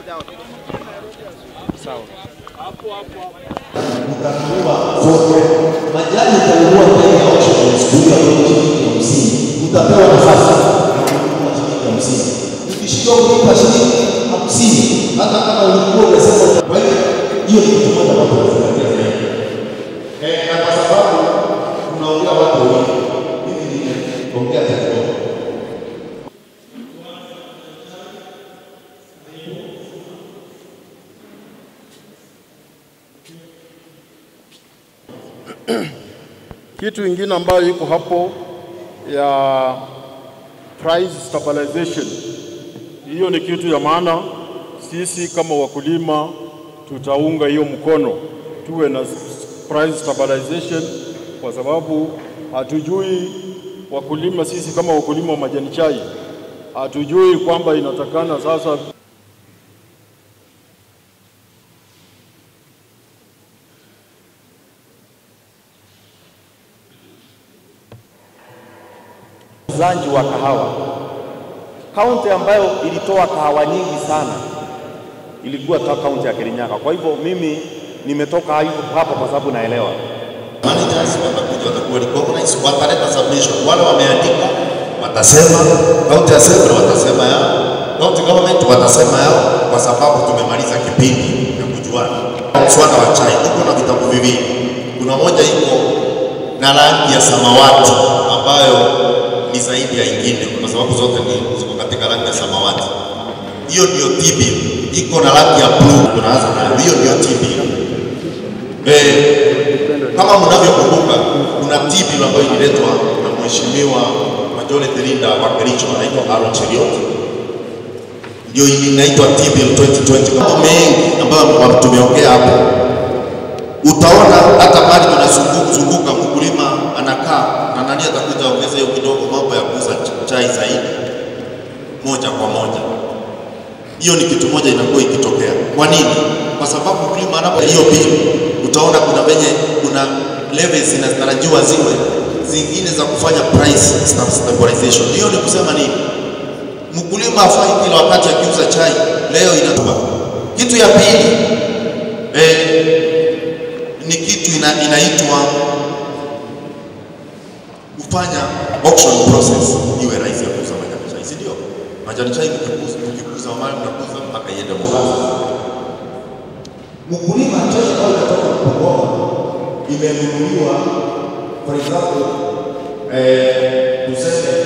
Majani utanunua bei ya auction siku ya shilingi hamsini, utapewa nafasi ya kununua shilingi hamsini. Ukishindwa kulipa shilingi hamsini, hata kama ulikuwa umesema. Kwa hiyo hiyo ni kitu moja watu wanazingatia zaidi, eh, na kwa sababu tunaongea watu wengi, mimi nimeongea kidogo Kitu ingine ambayo iko hapo ya price stabilization, hiyo ni kitu ya maana. Sisi kama wakulima tutaunga hiyo mkono, tuwe na price stabilization, kwa sababu hatujui wakulima, sisi kama wakulima wa majani chai hatujui kwamba inatakana sasa Uzanji wa kahawa. Kaunti ambayo ilitoa kahawa nyingi sana ilikuwa ta kaunti ya Kirinyaga. Kwa hivyo mimi nimetoka hapo kwa sababu naelewa. managers watakuja watakuwa recognize, wataleta submission. Wale wameandika watasema, county assembly watasema yao, county government watasema yao, kwa sababu tumemaliza kipindi ya kujuana. Mswada wa chai uko na vitabu viwili, kuna moja iko na rangi ya samawati ambayo ni zaidi ya ingine, kwa sababu zote ni ziko katika rangi ya samawati. Hiyo ndio TB, iko na rangi ya blue, tunaanza nayo. Hiyo ndio TB. Eh, kama mnavyokumbuka kuna TB ambayo ililetwa na mheshimiwa majority leader wa Kericho anaitwa Aaron Cheriot, ndio inaitwa TB 2020. Mambo mengi ambayo tumeongea hapo, utaona hata pale tunazunguka, mkulima anakaa na nani atakuja ongeza hiyo kidogo, mambo ya kuuza chai zaidi moja kwa moja. Hiyo ni kitu moja inakuwa ikitokea. Kwa nini? Kwa sababu mkulima anapo hiyo bill, utaona kuna venye kuna levels zinatarajiwa ziwe zingine za kufanya price stabilization. Hiyo ni kusema nini? Mkulima afai kila wakati akiuza chai leo inatua. Kitu ya pili eh, ni kitu ina, inaitwa kufanya auction process iwe rahisi ya kuuza majani chai, si ndio? Majani chai mkikuza mkikuza mali mnakuza mpaka iende Mombasa. Mkulima chai ambayo inatoka Bungoma imenunuliwa for example eh, tuseme